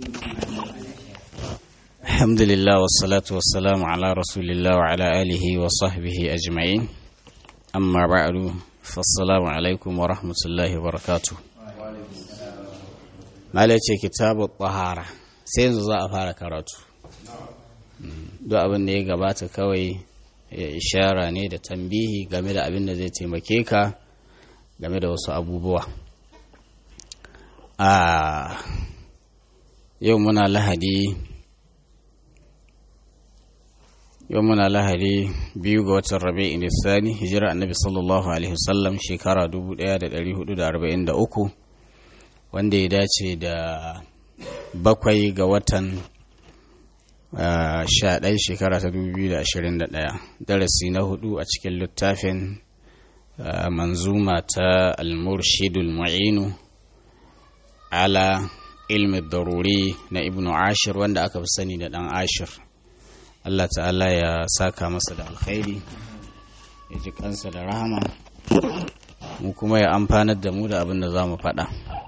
الحمد لله والصلاة والسلام على رسول الله وعلى آله وصحبه أجمعين أما بعد فالسلام عليكم ورحمة الله وبركاته ما كتاب الطهارة سينزو za a fara karatu duk abin da ya gabata kawai ya ishara ne da tambihi game da abin da zai taimake ka game da wasu abubuwa a yau muna lahadi yau muna lahadi biyu ga watan rabi nisani hijira annabi sallallahu alaihi wasallam shekara 1443 wanda ya dace da bakwai ga watan sha ɗaya shekara ta 2021 darasi na hudu a cikin littafin manzuma ta al-murshidul mu'inu ala ilmi daruri na ibnu ashir wanda aka fi sani da ɗan ashir Allah ta'ala ya saka masa da alkhairi ya ji kansa da rahama mu kuma ya amfanar da mu da abin da za mu faɗa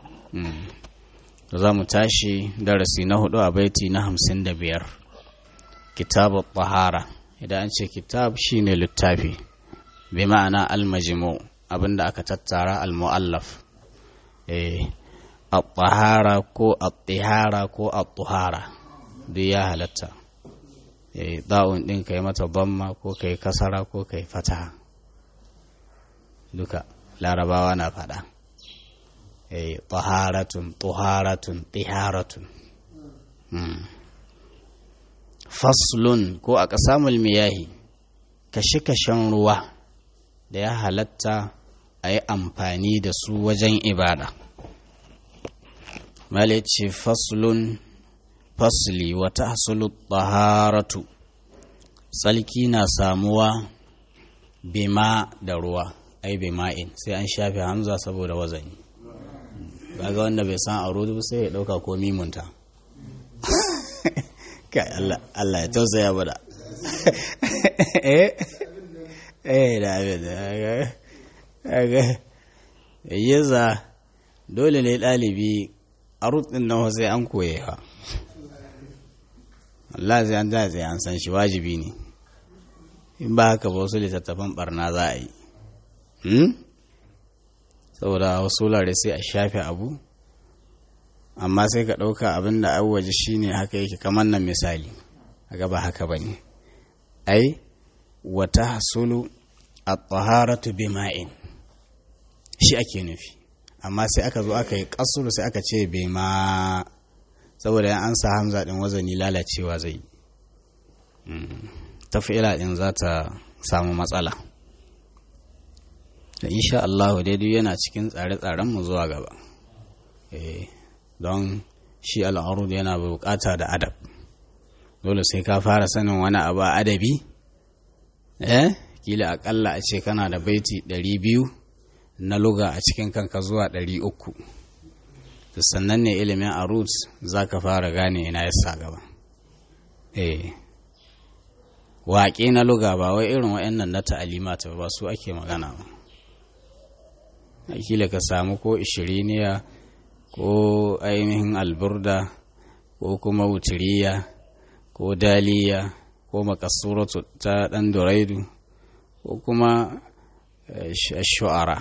da za mu tashi darasi na hudu a baiti na hamsin da biyar kitab tahara idan an ce kitab shine littafi bi ma'ana almajimu abinda aka tattara almu'allaf eh at-tahara ko at-tihara ko at-tuhara duk ya halatta eh da'un din kai mata damma ko kai kasara ko kai fataha duka larabawa na fada eh taharatun tuharatun tiharatun faslun ko a ƙasamul miyahi kashe-kashen ruwa da ya halatta a yi amfani da su wajen ibada male ce faslun fasli wata hasulu taharatu tsalki na samuwa bima da ruwa ai bima'in sai an shafe hamza saboda wazani ga wanda bai san a sai ya ɗauka ko mimunta kai Allah Allah ya tausaya bada eh eh da abin da ga yaza dole ne ɗalibi a rutsin nan sai an koye ha Allah sai an sai an san shi wajibi ne in ba haka ba wasu littattafan barna za a yi saboda wasu lare sai a shafe abu amma sai ka ɗauka abin da an waje shi ne haka yake kamar nan misali a gaba haka ba ne ai wata hasulu a taharatu bima'in shi ake nufi amma sai aka zo aka yi ƙasuru sai aka ce bima saboda yan an sa hamza ɗin wazani lalacewa zai tafi'ila ɗin za ta samu matsala da insha Allah daidai yana cikin tsare-tsarenmu zuwa gaba eh don shi al'arud yana bukata da adab dole sai ka fara sanin wani abu a adabi eh kila akalla a ce kana da baiti 200 na luga a cikin kanka zuwa 300 sannan ne ilimin arud za ka fara gane ina yasa gaba eh waƙe na luga ba wai irin waɗannan na ta'alimata ba su ake magana ba kila ka samu ko ishiriniya ko ainihin alburda ko kuma wutiriya ko daliya ko makasuratu ta ɗan duraidu ko kuma shu'ara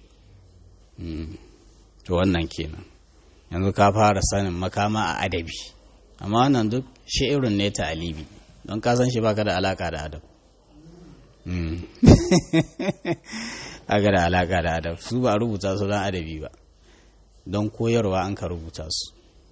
to wannan kenan yanzu ka fara sanin makama a adabi amma wannan duk shi'irin ne ta alibi don ka san shi baka da alaka da adab aka da alaka da adab su ba rubuta su don adabi ba don koyarwa an ka rubuta su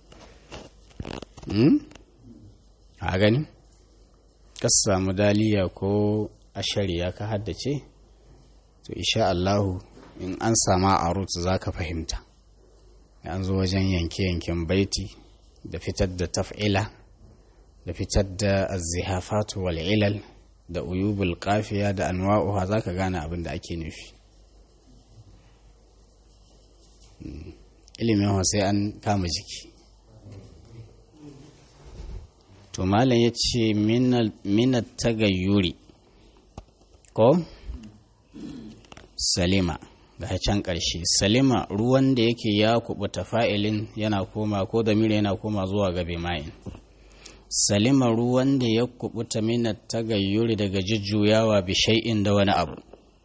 a gani ka samu daliya ko ashariya ka haddace to isha Allahu in an sama a rut za ka fahimta an zo wajen yanke-yanken baiti da fitar da taf'ila da fitar da azihafatu wal ilal da uyubul kafiya da anwa'uha za ka gane abin da ake nufi ilimin sai an kama jiki to malam ya ce minat tagayyuri ko salima ga can ƙarshe salima ruwan da yake ya kubuta fa'ilin yana koma ko da mira yana koma zuwa ga bima'in salima ruwan da ya kubuta minat tagayyuri daga jujjuyawa bishai'in da wani abu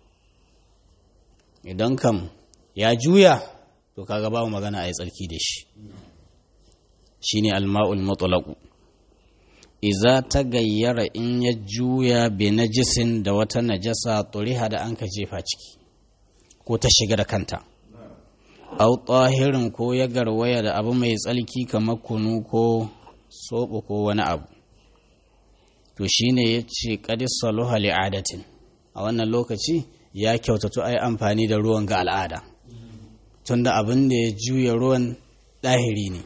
idan kam ya juya to kaga babu magana a yi tsarki da shi shine alma'ul mutlaqu iza ta gayyara in ya juya bi najisin da wata najasa turiha da an ka jefa ciki ko ta shiga da kanta au tahirin ko ya garwaya da abu mai tsalki kamar kunu ko soɓo ko wani abu to shine ya ce ƙadis saluha li'adatin a wannan lokaci ya kyautatu ai amfani da ruwan ga al'ada tunda abin da ya juya ruwan ɗahiri ne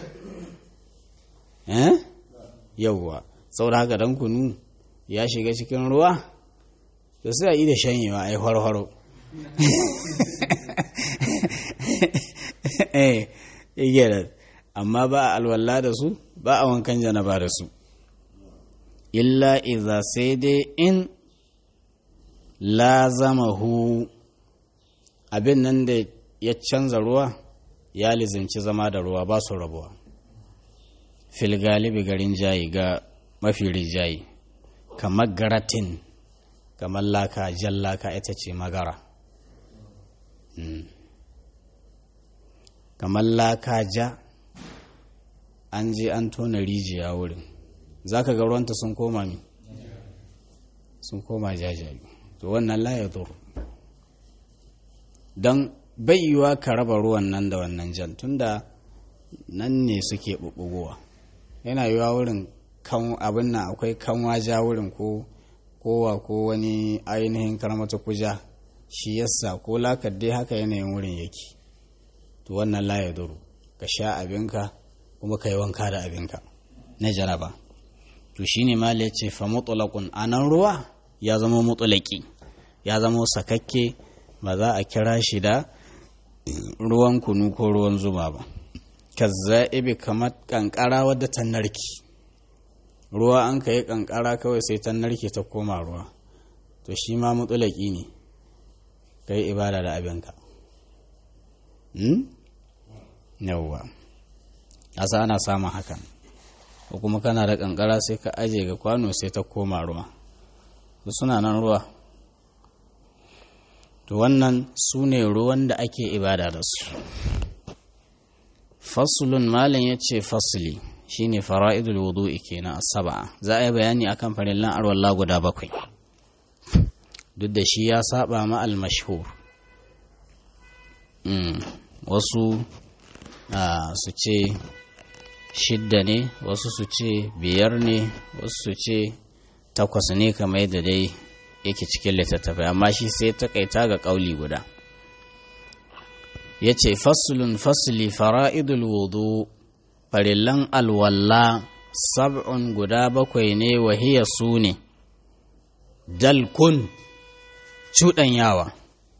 eh yauwa saboda haka dan kunu ya shiga cikin ruwa to sai a yi da shanyewa ai haro eh igiyar amma ba a alwala da su ba a wankan janaba da su illa iza sai dai in lazamahu abin nan da ya canza ruwa ya lizimci zama da ruwa ba su rabuwa fil galibi garin jayi ga mafi rijayi kamar garatin kamar laka jan laka ita ce magara kamar laka ja an je an tona rijiya wurin za ka ga ruwanta sun koma mi sun koma jajaye to wannan la ya don yiwuwa ka raba ruwan nan da wannan jan tunda nan ne suke ɓuɓɓugowa yana yiwuwa wurin kan abin nan akwai kanwa ja wurin ko kowa ko wani ainihin karmata kuja shi yasa ko lakar dai haka yanayin wurin yake to wannan la ya duru ka sha abinka kuma ka yi wanka da abinka na jaraba to shine ma ya ce fa mutlaqun anan ruwa ya zama mutlaqi ya zama sakakke ba za a kira shi da ruwan kunu ko ruwan zuma ba kazza'ibi kamar kankara wadda ta narki ruwa an ka yi kankara kawai sai ta narke ta koma ruwa to shi ma mutulaki ne ka yi ibada da abinka yawwa asa ana samun hakan ko kuma kana da kankara sai ka aje ga kwano sai ta koma ruwa suna nan ruwa to wannan su ne ruwan da ake ibada da su fasulun malin ya ce fasuli shine fara'idul wudu'i kenan asaba za a yi bayani akan farillan arwalla guda bakwai duk da shi ya saba ma al-mashhur wasu su ce shidda ne wasu su ce biyar ne wasu su ce takwas ne kamar yadda dai yake cikin littattafai amma shi sai takaita ga ƙauli guda ya ce fasulun fasuli fara'idul wudu farillan alwalla sab'un guda bakwai ne wahiya su ne dalkun cuɗanyawa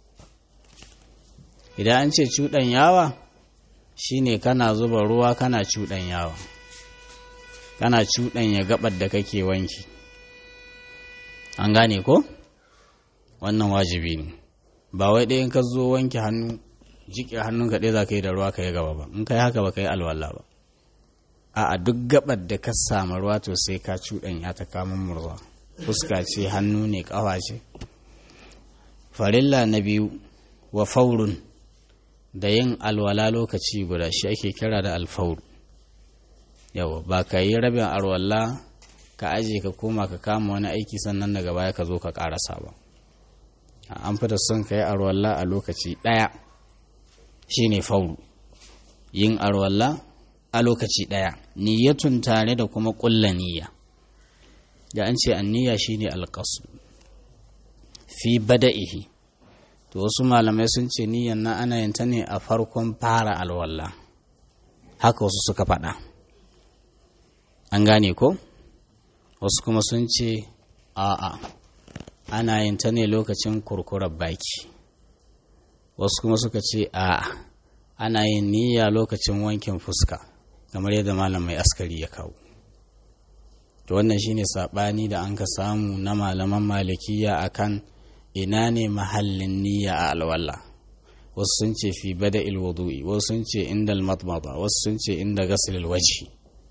idan an ce cuɗanyawa shine kana zuba ruwa kana cuɗanyawa kana cuɗanya gabar da kake wanki an gane ko wannan wajibi ne ba wai ɗaya in ka zo wanke hannu jiƙe hannun ka ɗaya za ka yi da ruwa ka yi gaba ba in ka yi haka ba ka yi alwala ba a duk gabar da ka samu ruwa to sai ka cuɗanya ta kamun murza fuska ce hannu ne ƙafa ce farilla na biyu wa faurun da yin alwala lokaci guda shi ake kira da alfauru yawa ba ka yi rabin alwala ka aje ka koma ka kama wani aiki sannan daga baya ka zo ka karasa ba an fita son ka yi alwala a lokaci ɗaya shine fauru yin alwala a lokaci ɗaya niyyatun tare da kuma ƙulla niyya da an ce anniya shine alƙasu fi bada'ihi to wasu malamai sun ce niyyan na ana yin ta ne a farkon fara alwala haka wasu suka faɗa an gane ko wasu kuma sun ce a'a ana yin ta ne lokacin kurkurar baki wasu kuma suka ce a'a ana yin niyya lokacin wankin fuska kamar yadda malam mai askari ya kawo to wannan shine saɓani da an ka samu na malaman malikiya akan ina ne mahallin niyya a alwala wasu sun ce fi bada ilwudu'i wasu sun ce inda almatmata wasu sun ce inda gasilil waji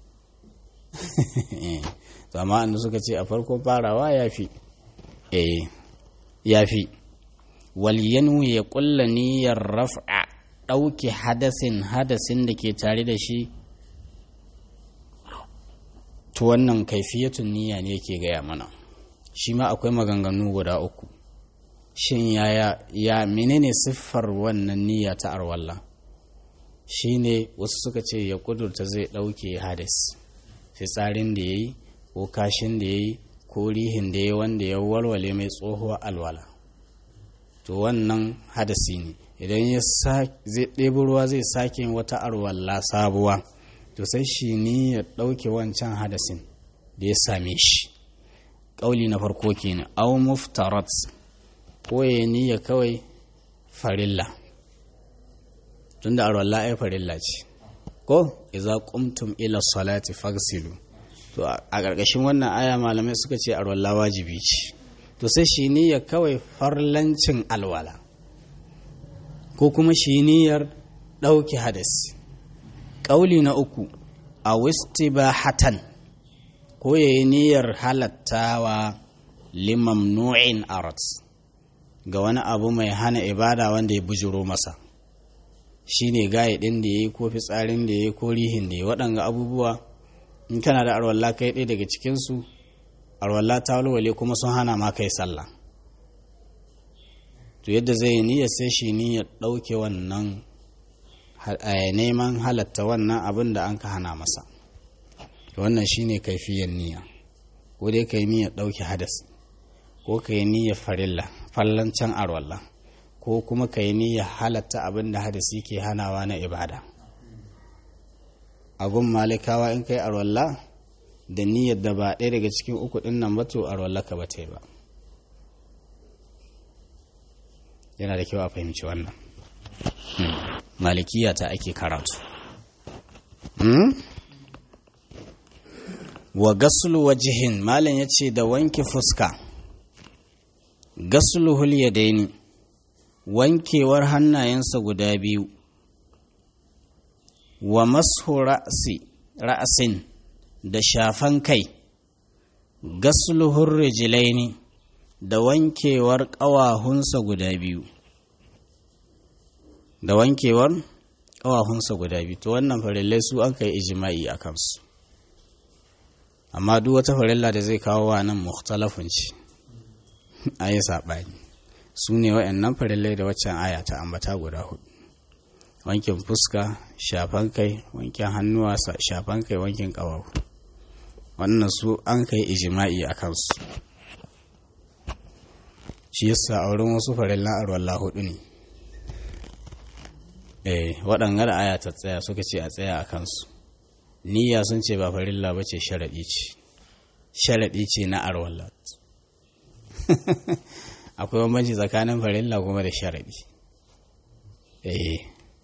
amma da suka ce a farkon farawa ya fi eh ya fi walyanu ya kulla niyyar raf'a ɗauke hadasin hadasin da ke tare da shi to wannan kaifiyatun niyya ne yake gaya mana shi ma akwai maganganu guda uku shin yaya ya menene siffar wannan niyya ta arwalla shine wasu suka ce ya kudurta zai ɗauke hadis fitsarin da ya yi ko kashin da ya yi ko rihin da ya wanda ya walwale mai tsohuwar alwala to wannan hadasi ne idan ya zai ɗebi ruwa zai sake wata arwalla sabuwa to sai shi ni ya ɗauke wancan hadasin da ya same shi ƙauli na farko kenan au muftarat ko ya niyya kawai farilla tunda arwalla ai farilla ce ko iza qumtum ila salati fagsilu to a ƙarƙashin wannan aya malamai suka ce arwalla wajibi ce to sai shi niyya kawai farlancin alwala ko kuma shi niyyar ɗauke hadasi ƙauli na uku a hatan ko ya yi niyyar halattawa limamnu'in arat ga wani abu mai hana ibada wanda ya bujiro masa shi ne gaye ɗin da ya yi ko fitsarin da ya yi ko rihin da ya waɗanga abubuwa in kana da arwalla kai ɗaya daga cikinsu arwalla ta walwale kuma sun hana ma kai sallah to yadda zai yi niyyar sai shi niyyar ɗauke wannan neman halatta wannan abin da an ka hana masa wannan shine kaifiyar niyya ko dai ka yi niyyar ɗauke hadas ko ka yi niyyar farilla fallancen arwalla ko kuma ka yi niyyar halatta abin da hadasi ke hanawa na ibada agun malikawa in kai arwalla da niyyar da ba ɗaya daga cikin uku ɗin nan ba to arwalla ka ba ta yi ba yana da kyau a fahimci wannan malikiya ta ake karatu wa gasulu wajihin malam ya ce da wanke fuska gasulu hulyadaini wankewar hannayensa guda biyu wa masu ra'asin da shafan kai gasulu hurrijilaini da wankewar ƙawahunsa guda biyu da wankewar ƙawahunsa guda biyu to wannan farillai su an kai ijima'i a kansu amma duk wata farilla da zai kawo wa nan mukhtalafun ce a yi saɓani su ne wa'annan farillai da waccan aya ta ambata guda hudu wankin fuska shafan kai wankin hannuwa shafan kai wankin ƙawahu wannan su an kai ijima'i a kansu shi yasa a wurin wasu farillan arwallah hudu ne eh waɗanga da aya ta tsaya suka ce a tsaya a kansu niyya sun ce ba farilla ba ce sharaɗi ce sharaɗi ce na arwallah akwai bambanci tsakanin farilla kuma da sharaɗi eh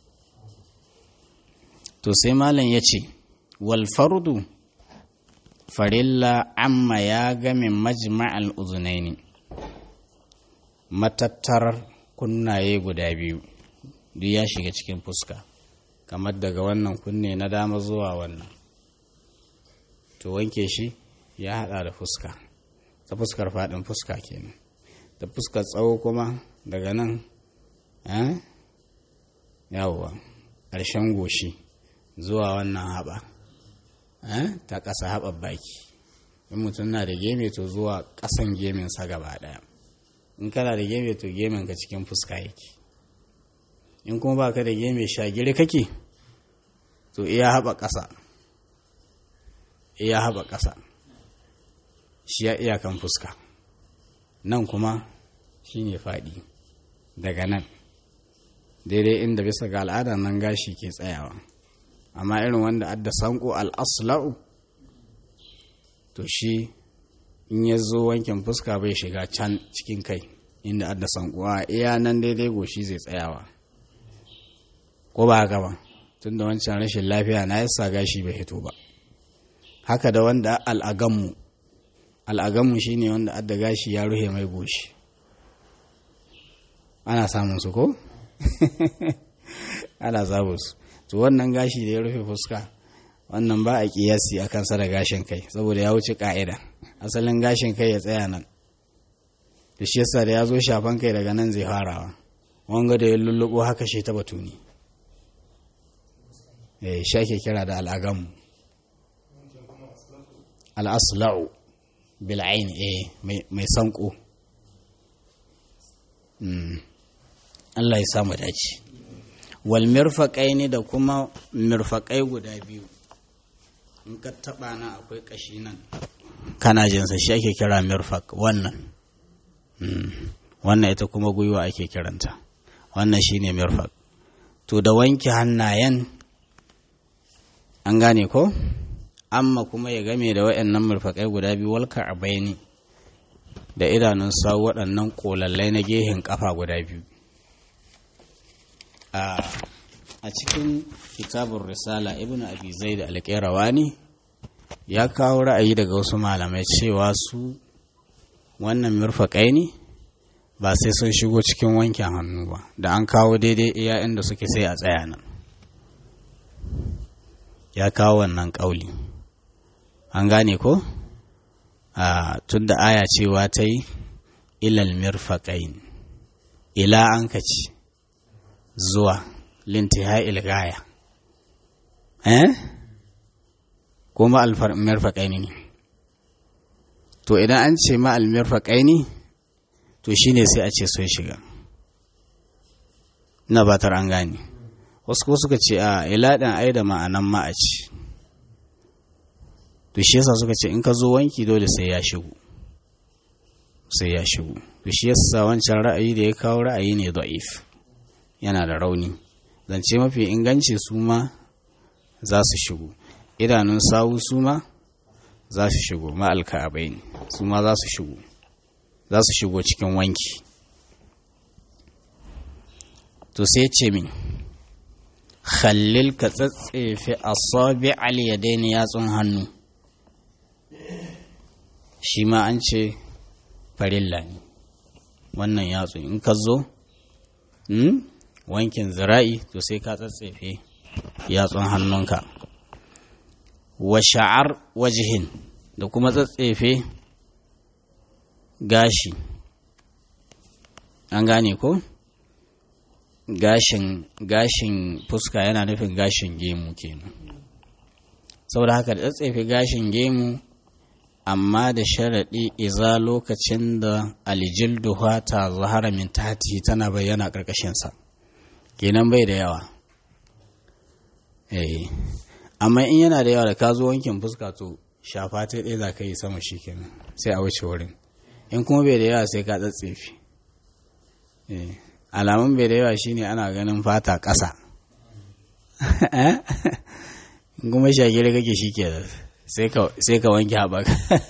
to sai malam ya ce wal fardu farilla amma ya game majma'al uzunaini matattar kunnaye guda biyu duk ya shiga cikin fuska kamar daga wannan kunne na dama zuwa wannan to wanke shi ya hada da fuska ta fuskar faɗin fuska kenan da fuskar tsawo kuma daga nan yawwa ƙarshen goshi zuwa wannan haɓa ta ƙasa haɓar baki in mutum na da geme to zuwa ƙasan geminsa gaba ɗaya in kana da geme to gemen ka cikin fuska yake in kuma baka da geme shagiri kake to iya haɓa ƙasa iya haɓa ƙasa shi ya iyakan fuska nan kuma shi ne faɗi daga nan daidai inda bisa ga al'ada nan gashi ke tsayawa amma irin wanda adda sanko al'asla'u to shi in ya zo wankin fuska bai shiga can cikin kai inda adda sankuwa iya nan daidai goshi zai tsayawa ko ba haka ba tun da wancan rashin lafiya na yasa gashi bai hito ba haka da wanda al'aganmu al'aganmu shine wanda adda gashi ya ruhe mai goshi ana samun su ko ana zabu su to wannan gashi da ya rufe fuska wannan ba a kiyasi a kansa da gashin kai saboda ya wuce ka'ida asalin gashin kai ya tsaya nan da shi yasa da ya zo shafan kai daga nan zai farawa wanga da ya lullubo haka shi ta batuni eh shi ake kira da al'agamu al'asla'u bil'ain eh mai sanko Allah ya samu dace wal mirfaqaini da kuma mirfaqai guda biyu in ka taba na akwai kashi nan kana jinsa shi ake kira mirfaq wannan wannan ita kuma gwiwa ake kiranta wannan shine mirfaq to da wanke hannayen an gane ko amma kuma ya game da waɗannan mirfaƙai guda biyu walka a bayani da idanun sa waɗannan ƙolallai na gehen ƙafa guda biyu a cikin kitabun risala ibn abi zaid al-qayrawani ya kawo ra'ayi daga wasu malamai cewa su wannan mirfaƙai ne ba sai sun shigo cikin wankin hannu ba da an kawo daidai iya inda suke sai a tsaya nan ya kawo wannan ƙauli an gane ko a tun da aya cewa ta yi ilal mirfaƙain ila an kaci zuwa lintiha ilgaya eh kuma almirfaƙaini ne to idan an ce ma almirfaƙaini to shine sai a ce sun shiga na batar an gane wasu ko suka ce a ila ɗan ai da ma'anan ma a ce to shi yasa suka ce in ka zo wanki dole sai ya shigo sai ya shigo to shi yasa wancan ra'ayi da ya kawo ra'ayi ne da'if yana da rauni zance mafi inganci su ma za su shigo idanun sawu su ma za su shigo ma'alka abai ne su ma za su shigo za su shigo cikin wanki to sai ce min khallil ka tsatsefe asabi al yadaini yatsun hannu shi ma an ce farilla ne wannan yatsu in ka zo wankin zira'i to sai ka tsatsefe yatsun hannunka wa sha'ar wajihin da kuma tsatsefe gashi an gane ko gashin gashin fuska yana nufin gashin gemu kenan saboda haka da tsatsefe gashin gemu amma da sharaɗi iza lokacin da aljildu ta zahara min tati tana bayyana ƙarƙashinsa kenan bai da yawa eh amma in yana da yawa da ka zo wankin fuska to shafa ta ɗaya za ka yi sama shi kenan sai a wuce wurin in kuma bai da yawa sai ka tsatsefe eh alamun bai da yawa shine ana ganin fata ƙasa in kuma shagiri kake shi ke sai ka wanke haɓaka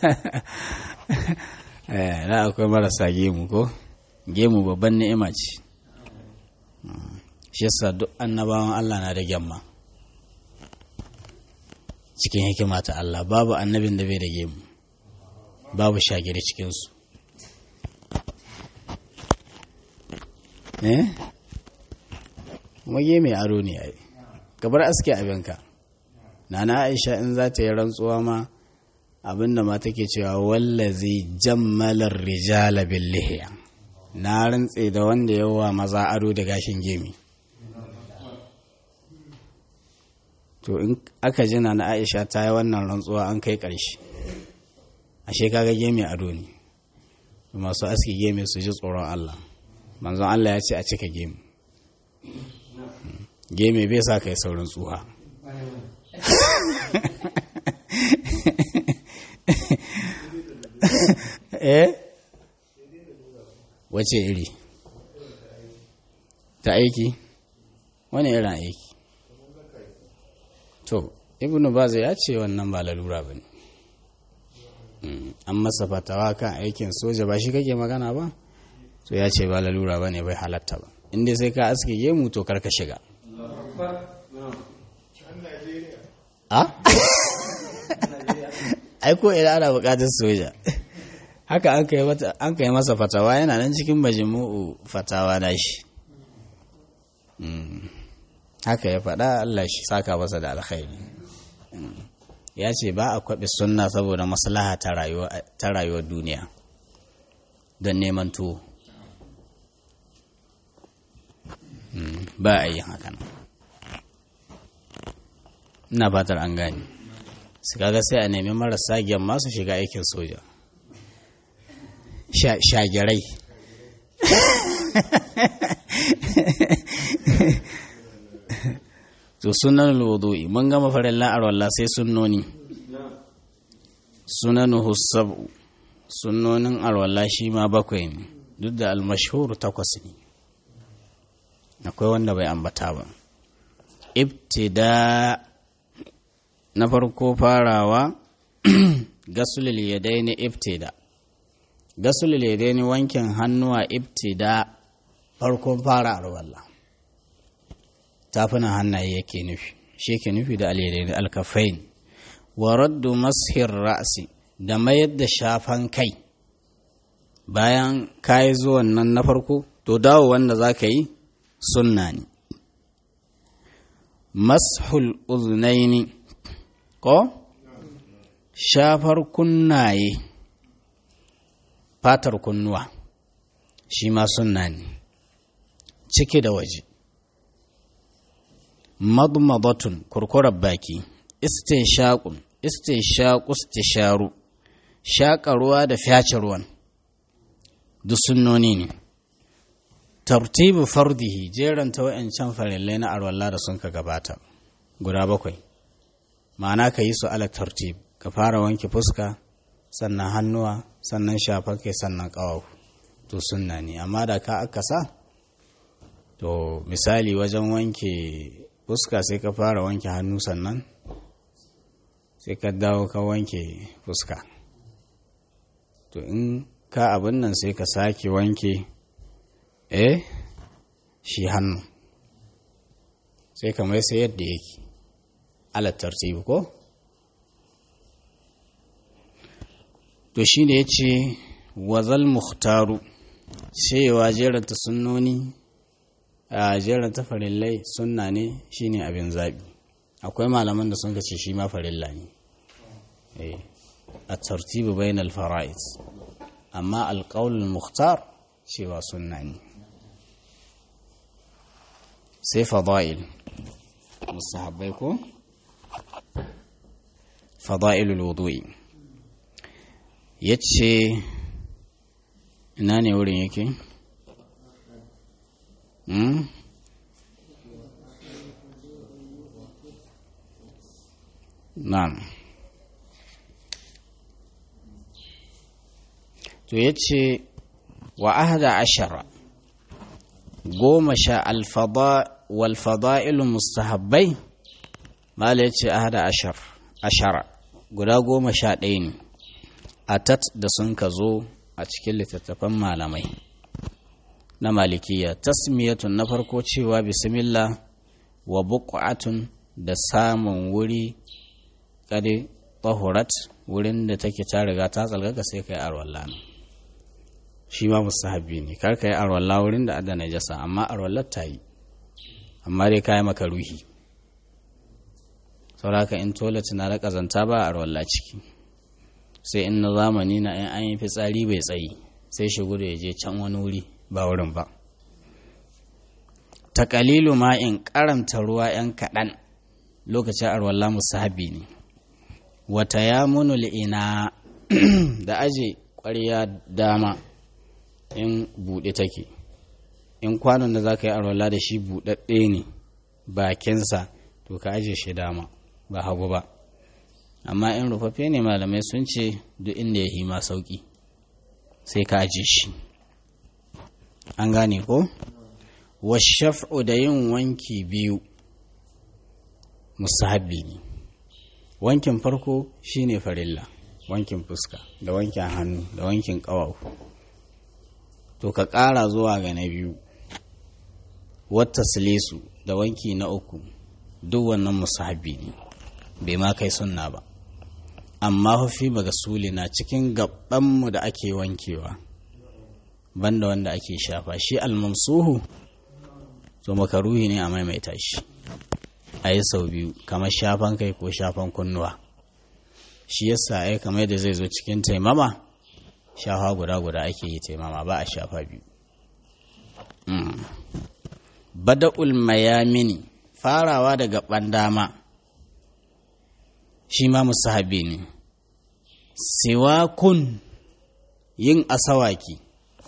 na akwai marasa gemu ko gemu babban ni'ima ce shi yasa duk annabawan Allah na da gyamma cikin hikima ta Allah babu annabin da bai da gemu babu shagiri cikinsu eh kuma gemi aro ne ai gabar aske abinka nana aisha in za ta yi rantsuwa ma abinda ma take cewa wallazi jammalar rijala bil lihiya na rantse da wanda yawa maza ado da gashin gemi to in aka ji na aisha ta yi wannan rantsuwa an kai ƙarshe ashe kaga gemi ado ne masu aski gemi su ji tsoron Allah manzon Allah ya ce a cika gemi gemi bai sa kai saurin tsuha eh wace iri ta aiki wani irin aiki to ibnu baza ya ce wannan ba lalura ba ne an masa fatawa kan aikin soja ba shi kake magana ba to ya ce ba lalura ba ne bai halatta ba inda sai ka aske gemu to karka shiga a aiko idan ana bukatar soja haka an kai masa fatawa yana nan cikin majmu'u fatawa na shi haka ya faɗa Allah shi saka masa da alkhairi ya ce ba a kwaɓe sunna saboda maslaha ta rayuwar duniya don neman tuwo ba a yi hakan ina fatar an gani su kaga sai a nemi marasa gyan masu shiga aikin soja shagirai to sunan wudu'i mun gama farin la'arwallah sai sunnoni sunan hussabu sunnonin arwallah shi ma bakwai ne duk da almashhur takwas ne akwai wanda bai ambata ba ibtida na farko farawa gasulil yadaini ibtida gasulil yadaini wankin hannuwa ibtida farkon fara arwallah tafunan hannaye yake nufi shi yake nufi da alyadaini alkafain wa raddu mashir ra'si da mayar da shafan kai bayan kayi zuwan nan na farko to dawo wanda za ka yi sunna ne mashul uznaini ko shafar kunnaye fatar kunnuwa shi ma sunna ne ciki da waje madmadatun kurkurar baki istinshaqun istinshaqu istisharu shaƙa ruwa da fyace ruwan duk sunnoni ne tartibu fardihi jeranta wa'ancan farillai na arwallah da sun ka gabata guda bakwai ma'ana ka yi su ala tartib ka fara wanke fuska sannan hannuwa sannan shafar kai sannan ƙawahu to sunna ne amma da ka aka sa to misali wajen wanke fuska sai ka fara wanke hannu sannan sai ka dawo ka wanke fuska to in ka abin nan sai ka sake wanke eh shi hannu sai ka mai sai yadda yake alat tartibi ko to shi ne ya ce wazal muhtaru cewa jeranta sunnoni a jeranta farillai sunna ne shine abin zaɓi akwai malaman da sun ce shi ma farilla ne a tartibi bayan alfara'id amma alƙaunin muhtar cewa sunna ne sai fada'il musahabbai ko fada'ilul wudu'i yace ina ne wurin yake hmm? na'am to yace wa ahada ashara goma sha alfada walfada'ilu mustahabbai mala ya ce ahada ashar ashara guda goma sha ɗaya ne a tat da sun ka zo a cikin littattafan malamai na malikiya tasmiyatun na farko cewa bismillah wa buƙatun da samun wuri kade tahurat wurin da take ta riga ta tsalgaga sai kai arwallah shi ma mustahabbi ne kar ka yi arwallah wurin da adda najasa amma arwallar ta yi amma dai kayi maka ruhi sauraka in toilet na da kazanta ba a rawalla ciki sai in na zamani na in an yi fitsari bai tsayi sai shigo da ya je can wani wuri ba wurin ba takalilu ma in karanta ruwa yan kaɗan lokacin arwalla musahabi ne wata ya munul ina da aje ƙwarya dama in buɗe take in kwanon da za ka yi arwala da shi buɗaɗɗe ne bakinsa to ka aje shi dama ba hagu ba amma in rufaffe ne malamai sun ce duk inda ya hima sauƙi sai ka aje shi an gane ko washaf'u da yin wanki biyu musahabi ne wankin farko shine farilla wankin fuska da wankin hannu da wankin ƙawafu to ka ƙara zuwa ga na biyu wata silisu da wanki na uku duk wannan musahabi ne bai ma kai sunna ba amma hufi baga suli na cikin gabanmu da ake wankewa banda wanda ake shafa shi almamsuhu to makaruhi ne a maimaita shi a yi sau biyu kamar shafan kai ko shafan kunnuwa shi yasa ai kamar yadda zai zo cikin taimama shafa guda guda ake yi taimama ba a shafa biyu bada'ul mayamini farawa daga ɓandama shi ma musahabi ne siwakun yin asawaki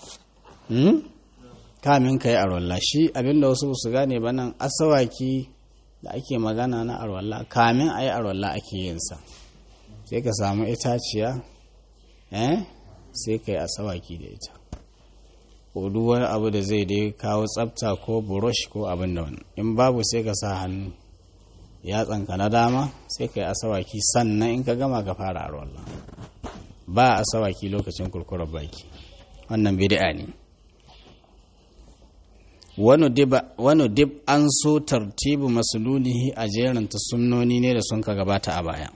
kamin ka yi arwalla shi abinda wasu su gane ba nan asawaki da ake magana na arwalla kamin a yi arwalla ake yinsa sai ka samu itaciya eh sai ka yi asawaki da ita ko duk wani abu da zai dai kawo tsafta ko burush ko abin da wani in babu sai ka sa hannu yatsanka na dama sai ka yi asawaki sannan in ka gama ka fara arwalla ba asawaki lokacin kurkurar baki wannan bid'a ne wani dib an so tartibu masululihi a jeranta sunnoni ne da sun ka gabata a baya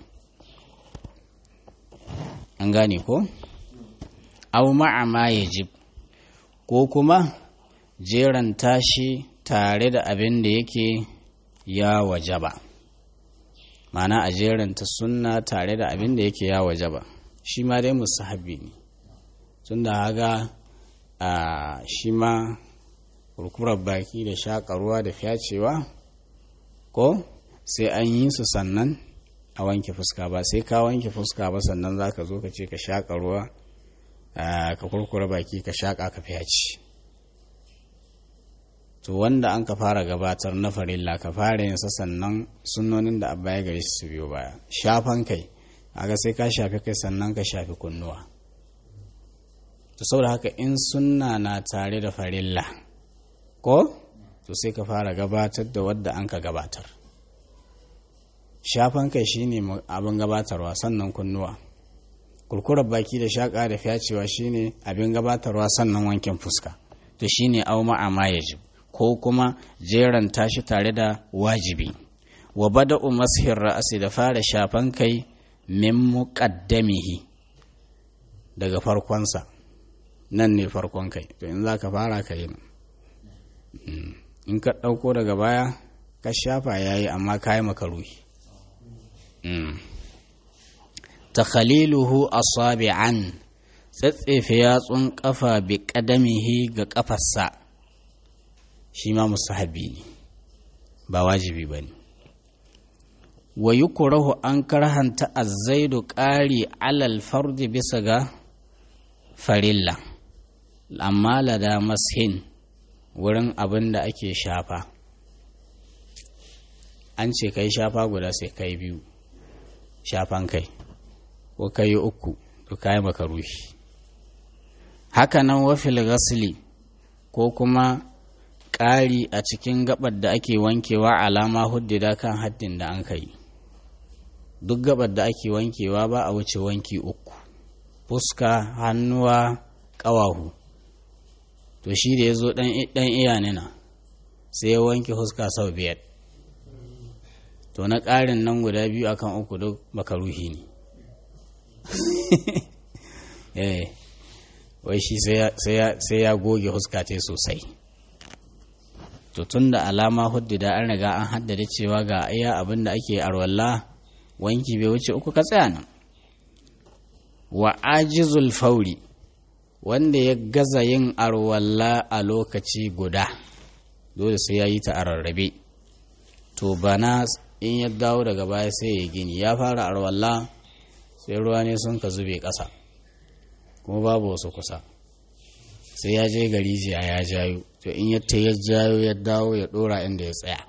an gane ko? au ma'ama ya jib ko kuma jeranta shi tare da abin da yake ya wajaba mana a jeranta sunna tare da abin da yake ya wajaba shi ma dai musahabi ne tun da haga a shi ma kurkurar baki da shakarwa da fyacewa ko sai an yi su sannan a wanke fuska ba sai ka wanke fuska ba sannan za ka zo ka ce ka shakarwa ka kurkura baki ka shaka ka fyace to wanda an ka fara gabatar na farilla ka fara yin sannan sunnonin da abba ya gari su biyo baya shafan kai aga sai ka shafi kai sannan ka shafi kunnuwa to saboda haka in sunna na tare da farilla ko to sai ka fara gabatar da wadda an ka gabatar shafan kai shine abin gabatarwa sannan kunnuwa kurkurar baki da shaƙa da fyacewa shine abin gabatarwa sannan wankin fuska to shine au ma'ama yajib ko kuma jeran tashi tare da wajibi wa bada'u mashir ra'asi da fara shafan kai min muqaddamihi daga farkonsa nan ne farkon kai to in za ka fara ka yi in ka ɗauko daga baya ka shafa ya yi amma ka yi makaruhi ta khaliluhu asabi'an tsatsefe yatsun ƙafa bi ƙadamihi ga ƙafarsa shi ma musahabi ne ba wajibi ba ne wa yukurahu an karhanta azzaidu ƙari alal fardi bisa ga farilla amma lada mashin wurin abin da ake shafa an ce kai shafa guda sai kai biyu shafan kai ko kai uku to kai makaruhi haka nan wafil gasli ko kuma ƙari a cikin gabar da ake wankewa alama huddida kan haddin da an kai duk gabar da ake wankewa ba a wuce wanki uku fuska hannuwa ƙawahu to shi da ya zo ɗan iya nina sai ya wanke fuska sau biyar to na ƙarin nan guda biyu akan uku duk makaruhi ne eh wai shi sai ya goge fuska ta sosai to tun da alama huddida an riga an haddada cewa ga iya abin da ake arwalla wanki bai wuce uku ka tsaya nan wa ajizul fauri wanda ya gaza yin arwalla a lokaci guda dole sai ya yi ta a rarrabe to bana in ya dawo daga baya sai ya gini ya fara arwalla sai ruwa ne sun ka zube ƙasa kuma babu wasu kusa sai ya je gari jiya ya jayo to in ya ta ya jayo ya dawo ya ɗora inda ya tsaya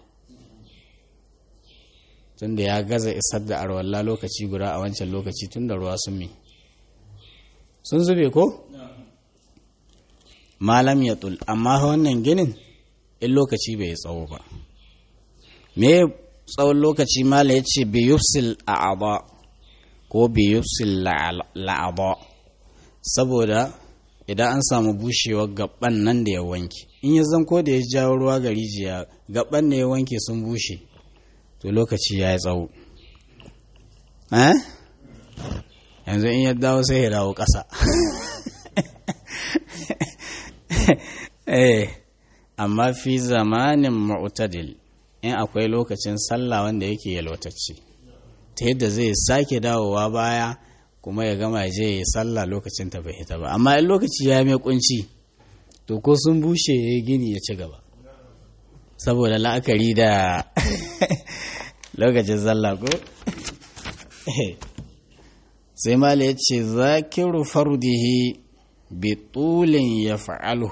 tunda ya gaza isar da arwalla lokaci guda a wancan lokaci tun da ruwa sun mi sun zube ko? malam ya tul amma wannan ginin in lokaci bai tsawo ba me tsawon lokaci mala ya ce biyufsil a'aba ko biyufsil la'aba saboda idan an samu bushewar gaban nan da ya wanke in ya zanko da ya jawo ruwa ga rijiya gaban da ya wanke sun bushe to lokaci ya yi tsawo yanzu in ya dawo sai ya dawo ƙasa amma fi zamanin mu'tadil in akwai lokacin sallah wanda yake yalwatacce ta yadda zai sake dawowa baya kuma ya gama je ya sallah lokacin ta bai hita ba amma in lokaci ya mai kunci to ko sun bushe ya gini ya ci gaba saboda la'akari da lokacin sallah ko sai mala ya ce zakiru fardihi bi tulin ya fa'alu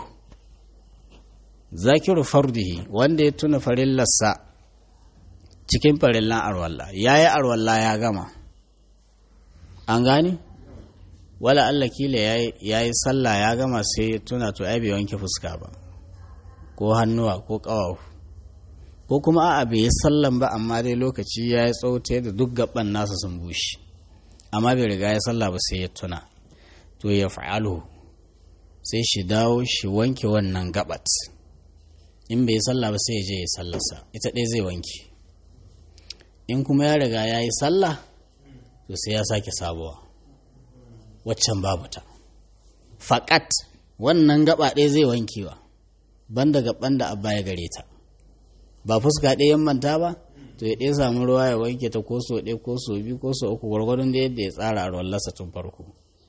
zakiru fardihi wanda ya tuna farillarsa cikin farillan arwalla ya yi arwalla ya gama an gani wala Allah kila ya yi sallah ya gama sai ya tuna to ai bai wanke fuska ba ko hannuwa ko ƙawafu ko kuma a'a bai yi sallan ba amma dai lokaci ya yi tsaute da duk gaban nasa sun bushe amma bai riga ya sallah ba sai ya tuna to ya fa'alu sai shi dawo shi wanke wannan gabat in bai yi sallah ba sai ya je ya sallarsa ita ɗaya zai wanke in kuma ya riga ya yi sallah to sai ya sake sabuwa waccan babu ta faƙat wannan gaba ɗaya zai wankewa banda gaban da abba ya gare ta ba fuska ɗaya manta ba to ya ɗaya samu ruwa ya wanke ta ko so ɗaya ko so biyu ko so uku gwargwadon da yadda ya tsara arwallarsa tun farko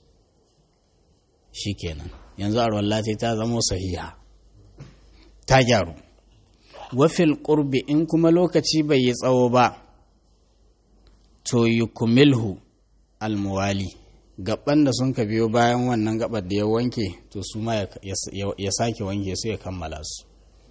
shi kenan yanzu arwalla ta zamo sahiha ta gyaru wafil ƙurbi in kuma lokaci bai yi tsawo ba to yi kumilhu almuwali gaban da sun ka biyo bayan wannan gabar da ya wanke to su ma ya sake wanke su ya kammala su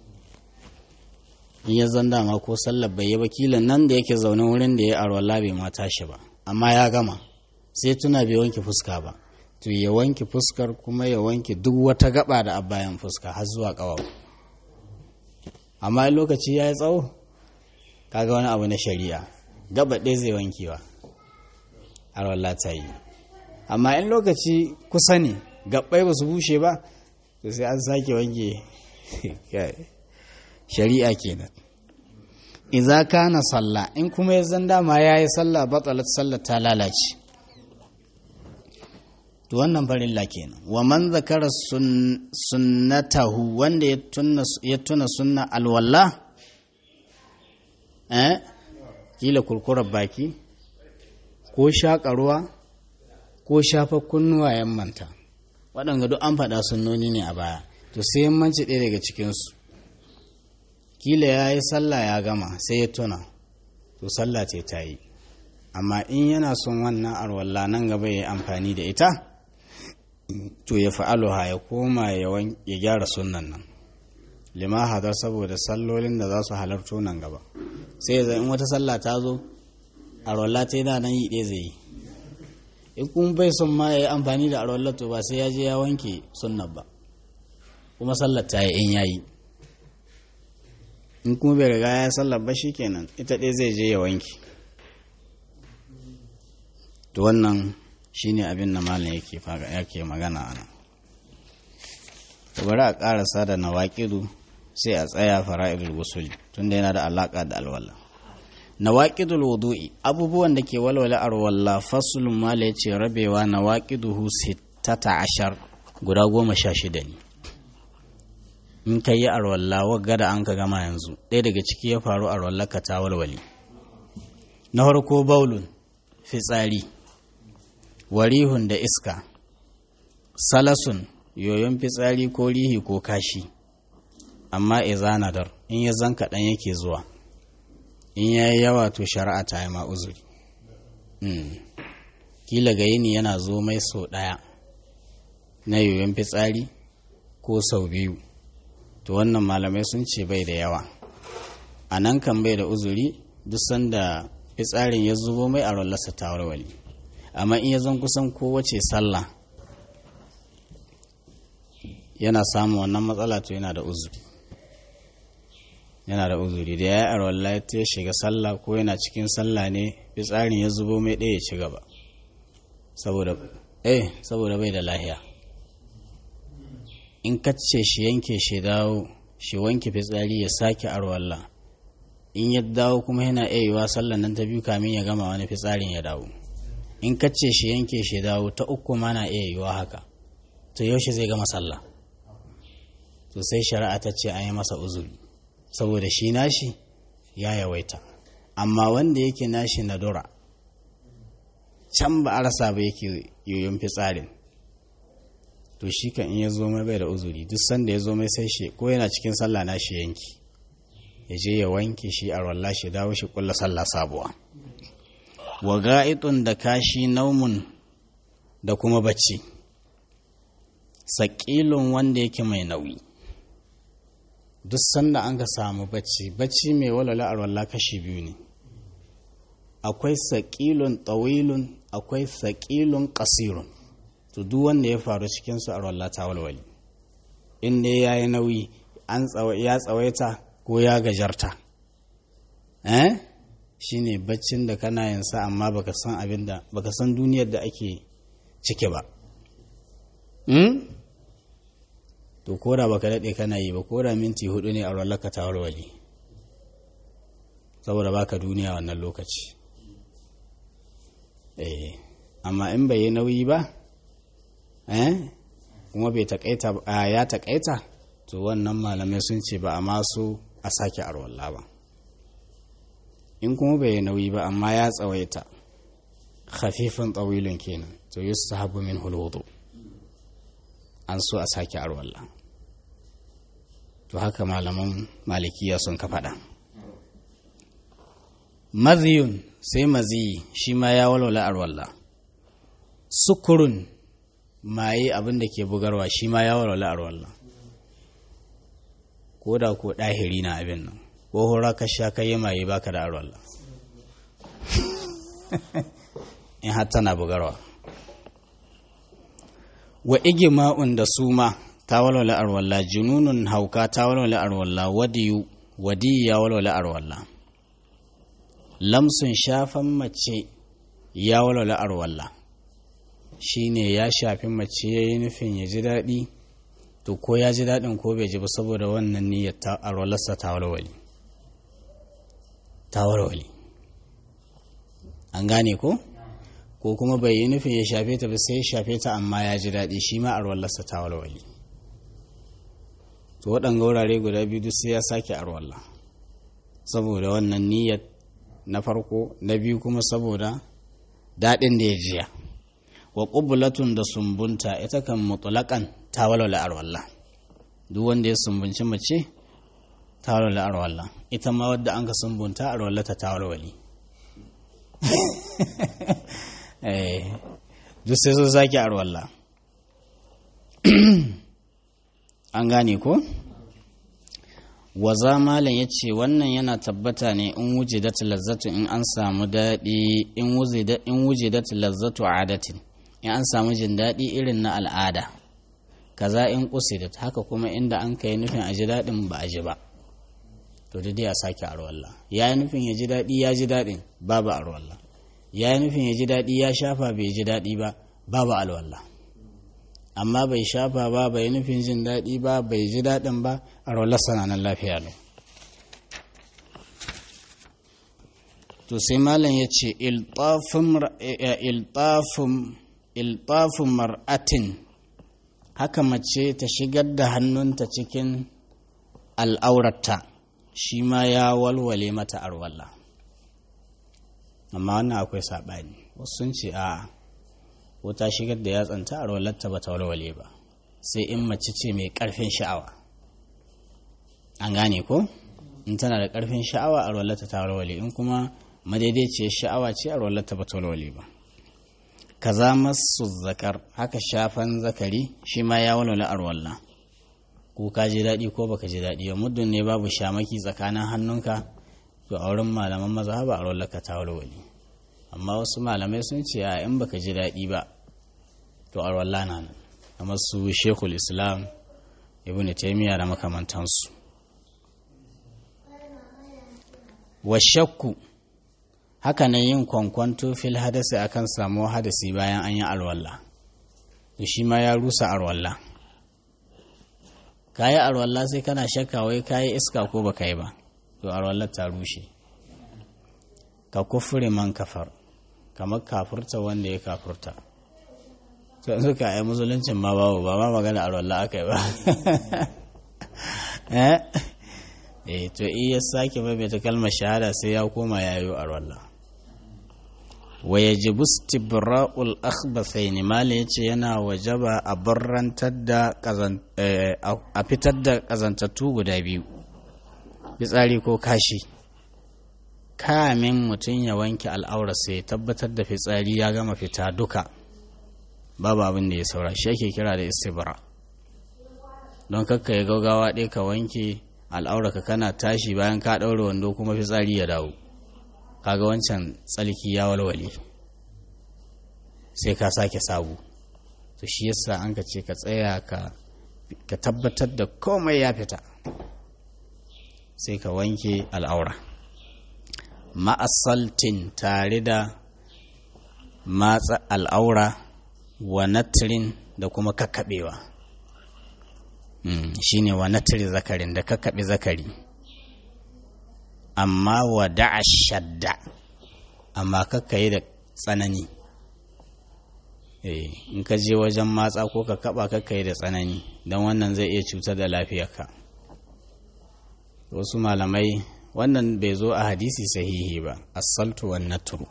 in ya zan dama ko sallar bai yi wakilin nan da yake zaune wurin da ya arwala bai ma tashi ba amma ya gama sai tuna bai wanke fuska ba to ya wanke fuskar kuma ya wanke duk wata gaba da a bayan fuska har zuwa ƙawawa amma in lokaci ya yi tsawo kaga wani abu na shari'a gaba ɗaya zai wankewa arwala ta yi amma in lokaci kusa ne gabbai ba su bushe ba to sai an sake wanke shari'a kenan idza kana sallah in kuma ya zan dama yayi sallah batalat sallah ta lalace to wannan farilla kenan wa man zakara sunnatahu wanda ya tuna ya tuna sunna alwala eh kila kurkurar baki ko shaƙa ruwa ko shafa kunnuwa yammanta waɗanda duk an faɗa sunnoni ne a baya to sai yammanci ɗaya daga cikinsu kila ya yi sallah ya gama sai ya tuna to sallah ce ta yi amma in yana son wannan arwalla nan gaba ya yi amfani da ita to ya fa'aluha ya koma ya gyara sunan nan lima hadar saboda sallolin da za su halarto nan gaba sai ya in wata sallah ta zo arwalla ta yi da nan yi ɗaya zai yi in kuma bai son ma ya yi amfani da arwallar to ba sai ya je ya wanke sunnan ba kuma sallar ta yi in ya yi in kuma bai riga ya sallar ba kenan ita ɗaya zai je ya wanke to wannan shine abin da malam yake yake magana ana to bari a ƙarasa da nawaƙidu sai a tsaya fara'idul gusuli tunda yana da alaƙa da alwala nawaqidul wudu'i abubuwan da ke walwala arwalla faslun mala yace rabewa nawaqiduhu sittata ashar guda goma sha shida ne in ka yi arwalla wagga da an ka gama yanzu ɗaya daga ciki ya faru arwalla ka ta walwali na farko baulun fitsari warihun da iska salasun yoyon fitsari ko rihi ko kashi amma izanadar in ya zan kaɗan yake zuwa in ya yi yawa to shari'a ta yi ma uzuri kila ga yini yana zo mai sau ɗaya na yoyon fitsari ko sau biyu to wannan malamai sun ce bai da yawa a nan kan bai da uzuri duk sanda fitsarin ya zubo mai a rollarsa ta warware amma in ya zan kusan kowace sallah yana samun wannan matsala to yana da uzuri yana da uzuri da ya yi arwallah ya shiga sallah ko yana cikin sallah ne fitsarin ya zubo mai ɗaya ci gaba saboda eh saboda bai da lahiya in kacce shi yanke shi dawo shi wanke fitsari ya sake arwallah in ya dawo kuma yana iya yiwa sallan nan ta biyu kamin ya gama wani fitsarin ya dawo in kacce shi yanke shi dawo ta uku ma na iya yiwa haka to yaushe zai gama sallah to sai shari'a ta ce an yi masa uzuri saboda shi nashi ya yawaita amma wanda yake nashi na dora can ba a rasa ba yake yoyon fitsarin to shi kan in ya zo mai bai da uzuri duk sanda ya zo mai sai shi ko yana cikin sallah na shi yanki ya je ya wanke shi a ralla shi dawo shi kulla sallah sabuwa wa ga'itun da kashi naumun da kuma bacci saƙilun wanda yake mai nauyi duk sanda an ka samu bacci bacci mai walwala a ralla kashi biyu ne akwai saƙilun tsawilun akwai saƙilun ƙasirun to duk wanda ya faru cikinsu a ralla ta walwali in dai ya yi nauyi ya tsawaita ko ya gajarta eh shine baccin da kana yin sa amma baka san abin da baka san duniyar da ake cike ba hmm? to koda baka daɗe kana yi ba koda minti hudu ne a rallaka ta walwali saboda baka duniya wannan lokaci eh amma in bai yi nauyi ba eh kuma bai taƙaita ya taƙaita to wannan malamai sun ce ba a masu a sake arwalla ba in kuma bai nauyi ba amma ya tsawaita khafifin tsawilin kenan to yi su habu min hulwudu an so a sake arwalla to haka malaman malikiya sun ka faɗa maziyun sai maziyi shi ma ya walwala arwalla sukurun maye abin da ke bugarwa shi ma ya walwala arwalla ko da ko ɗahiri na abin nan ko hura ka sha ka yi maye baka da arwalla in har tana bugarwa wa igima'un da suma ta walwala arwalla jununun hauka ta walwala arwalla wadiyu wadi ya walwala arwalla lamsun shafan mace ya walwala arwalla shine ya shafi mace ya yi nufin ya ji daɗi to ko ya ji daɗin ko bai ji ba saboda wannan niyyar ta arwalarsa ta walwali ta walwali an gane ko ko kuma bai yi nufin ya shafe ta ba sai ya shafe ta amma ya ji daɗi shi ma arwalarsa ta walwali to waɗanga wurare guda biyu duk sai ya sake arwalla saboda wannan niyyar na farko na biyu kuma saboda daɗin da ya jiya wa ƙubulatun da sumbunta ita kan mutulakan ta walwala arwalla duk wanda ya sumbunci mace ta walwala arwalla ita ma wadda an ka sumbunta arwalla ta ta walwali duk sai sun sake arwalla an gane ko waza malam ya ce wannan yana tabbata ne in wujidat lazzatu in an samu daɗi in wujidat lazzatu adatin in an samu jin daɗi irin na al'ada kaza in kusidat haka kuma inda an kai nufin a ji daɗin ba a ji ba to dai a sake arwalla ya yi nufin ya ji daɗi ya ji daɗin babu arwalla ya yi nufin ya ji daɗi ya shafa bai ji daɗi ba babu alwalla amma bai shafa ba bai nufin jin daɗi ba bai ji daɗin ba arwallar sananan lafiya lau to sai malam ya ce iltafin mar'atin haka mace ta shigar da hannunta cikin al'aurata shi ma ya walwale mata arwalla amma wannan akwai saɓani wasu sun ce a ko ta shigar da yatsanta arwallarta ba ta walwale ba sai in mace ce mai ƙarfin sha'awa an gane ko in tana da ƙarfin sha'awa arwallarta ta walwale in kuma madaidaiciyar sha'awa ce arwallarta ba ta walwale ba kaza masu zakar haka shafan zakari shi ma ya walwala arwalla ko ka ji daɗi ko baka ji daɗi ba muddin ne babu shamaki tsakanin hannunka to a wurin malaman mazhaba arwallarka ta walwale amma wasu malamai sun ce a in baka ji daɗi ba to arwalla na nan kamar su shekul islam ibn taimiyya da makamantansu wa shakku haka nan yin kwankwanto fil hadasi akan samuwa hadasi bayan an yi alwalla to shi ma ya rusa alwalla kayi alwalla sai kana shakka wai kayi iska ko baka yi ba to alwallar ta rushe ka kufure man kafar kamar kafurta wanda ya kafurta to yanzu ka yi musuluncin ma babu ba ma magana alwallah aka yi ba eh to iya sake maimaita kalmar shahada sai ya koma yayo a wallah wa yajibu istibra'ul akhbathain mala yace yana wajaba a barrantar da a fitar da kazantattu guda biyu fitsari ko kashi kamin mutum ya wanke al'aura sai tabbatar da fitsari ya gama fita duka babu abin da ya saura shi ake kira da istibra don kakka ya gaugawa ɗaya ka wanke al'aura ka kana tashi bayan ka ɗaure wando kuma fitsari ya dawo kaga wancan tsalki ya walwale sai ka sake sabu to shi yasa an ka ce ka tsaya ka ka tabbatar da komai ya fita sai ka wanke al'aura ma'asaltin tare da matsa al'aura wa natrin da kuma kakkaɓewa shi ne wa natri zakarin da kakkaɓe zakari amma wa da'a shadda amma kakkayi da tsanani in ka je wajen matsa ko ka kaba kakkayi da tsanani don wannan zai iya cutar da lafiyarka wasu malamai wannan bai zo a hadisi sahihi ba asaltu wan natru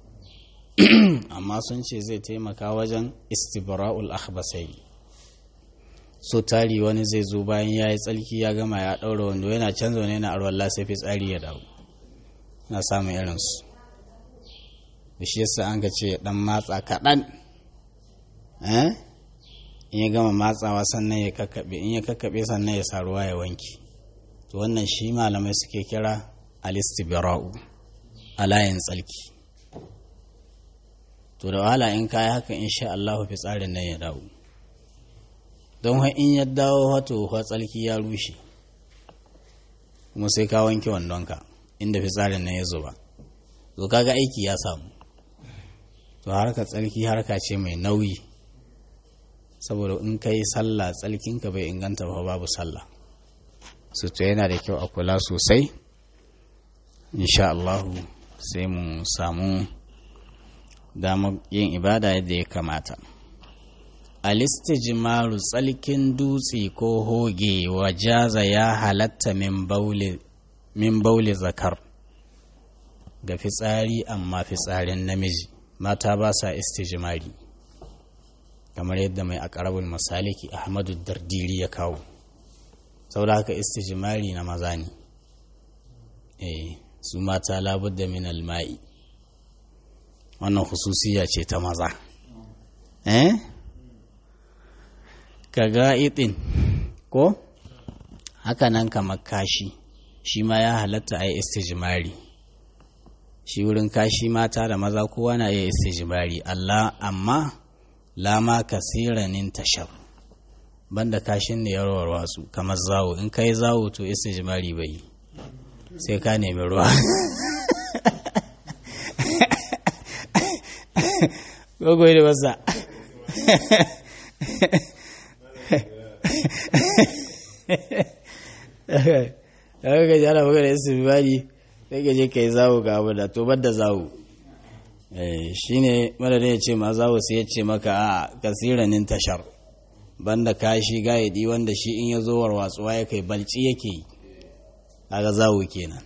amma sun ce zai taimaka wajen istibra'ul akhbasai so tari wani zai zo bayan ya yi tsalki ya gama ya ɗaura wando yana canza wani yana arwalla sai fitsari ya dawo na samun irinsu da shi yasa an ga ce dan matsa kaɗan in ya gama matsawa sannan ya kakkaɓe in ya kakkaɓe sannan ya sa ruwa ya wanki to wannan shi malamai suke kira alistibra'u a layin tsalki to da wahala in kayi haka insha Allah fitsarin nan ya dawo don in ya dawo wato tsalki ya rushe kuma sai ka wanke wandonka inda fitsarin nan ya zuba to kaga aiki ya samu to harka tsarki harka ce mai nauyi saboda in ka yi sallah tsarkinka bai inganta ba babu sallah su to yana da kyau a kula sosai insha Allahu sai mu samu damar yin ibada yadda ya kamata alistijmaru tsalkin dutse ko hoge wajaza ya halatta min bauli zakar ga fitsari amma fitsarin namiji mata ba sa istijmari kamar yadda mai akarabul masaliki ahmadu dardiri ya kawo saboda haka istijmari na maza ne eh su mata labudda min alma'i wannan hususiya ce ta maza eh ka ga'iɗin ko haka nan kamar kashi shi ma ya halatta a yi istijmari shi wurin kashi mata da maza kowa na iya istijmari Allah amma lama kasiranin tashar banda kashin da yarwar wasu kamar zawo in kai zawo to istijmari bai sai ka nemi ruwa gogoyi da wasa daga gaji ana magana istijmari sai ka je ka yi zawo ga abu da to da zawo shi ne madadin ya ce ma zawo sai ya ce maka a kasiranin tashar banda kashi gayadi wanda shi in ya zo warwatsuwa ya kai balci yake yi kaga zawo kenan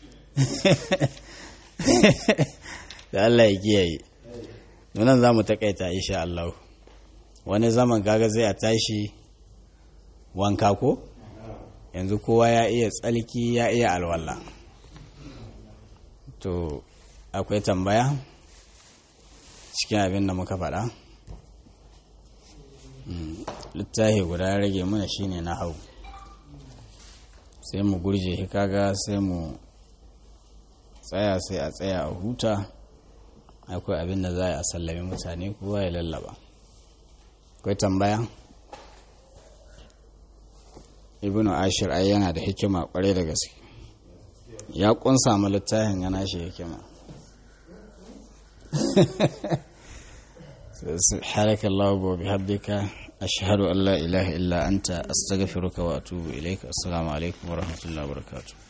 da Allah ya kiyaye nan za mu takaita insha Allah wani zaman kaga zai a tashi wanka ko yanzu kowa ya iya tsalki ya iya alwala to akwai tambaya cikin abin da muka faɗa littafi guda ya rage mana shine na hau sai mu gurje shi kaga sai mu tsaya sai a tsaya a huta akwai abin da za a sallami mutane kowa ya lallaba akwai tambaya ibnu ashir ai yana da hikima kwarai da gaske ya kunsa ma littafin yana shi hikima سبحانك اللهم وبحمدك أشهد أن لا إله إلا أنت أستغفرك وأتوب إليك السلام عليكم ورحمة الله وبركاته